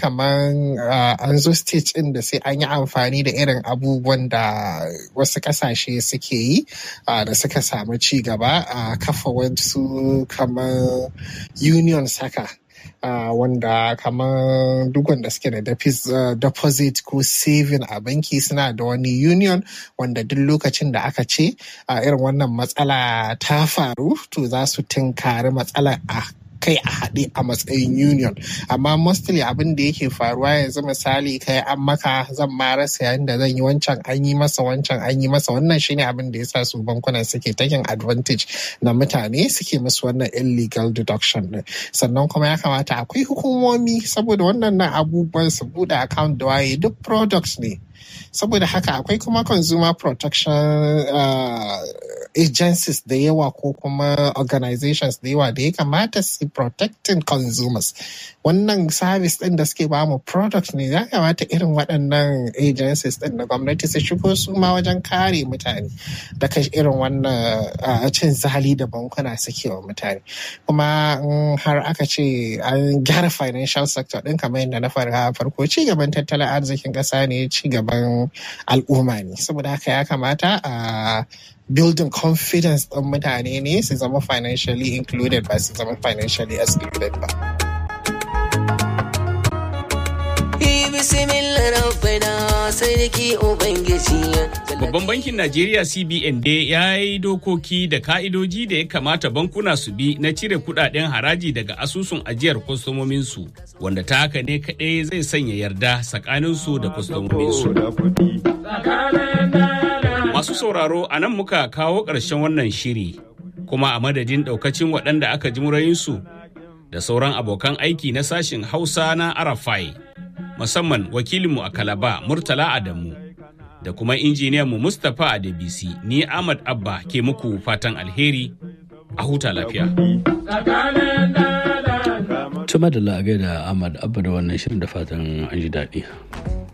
kamar an zo stage ɗin da sai an yi amfani da irin abubuwan da wasu ƙasashe suke yi da suka samu ci gaba a kafa wasu kamar union saka Uh, wanda kamar duk wanda suke da uh, deposit ko saving a banki suna da wani union wanda duk lokacin da aka ce uh, irin wannan matsala ta faru to za su tunkari matsala a kai a haɗe a matsayin union amma mostly abin da yake faruwa yanzu misali kai an maka zan ma rasa yayin da zan yi wancan an yi masa wancan an yi masa wannan shine abin da yasa su bankunan suke taking advantage na mutane suke musu wannan illegal deduction din sannan kuma ya kamata akwai hukumomi saboda wannan na abubuwan su buɗe account da waye duk products ne saboda haka akwai kuma consumer protection uh, agencies da yawa ko kuma organizations da yawa da ya kamata su protecting consumers wannan service din da suke ba mu product ne ya kamata irin waɗannan agencies din na gwamnati su shigo su ma wajen kare mutane daga irin wannan cin zali da bankuna suke wa mutane kuma har aka ce an gyara financial sector din kamar yadda na farko ci gaban tattalin arzikin ƙasa ne ci gaban al'umma ne saboda haka ya kamata a building confidence ɗin mutane ne su zama financially included ba su zama financially excluded ba. Babban bankin Najeriya CBN dai ya yi dokoki da ka'idoji da ya kamata bankuna su bi na cire kudaden haraji daga asusun ajiyar kwastomominsu wanda ta haka ne kaɗai zai sanya yarda tsakaninsu da kwastomominsu. Masu sauraro a nan muka kawo ƙarshen wannan shiri kuma a madadin ɗaukacin waɗanda aka ji murayinsu da sauran abokan aiki na sashin Hausa na Arafai musamman wakilinmu a Kalaba Murtala Adamu da kuma injiniyanmu Mustapha Adebisi ni Ahmad Abba ke muku fatan alheri a huta lafiya. Tuma da la'agai da Ahmad Abba da wannan shirin da fatan an ji daɗi.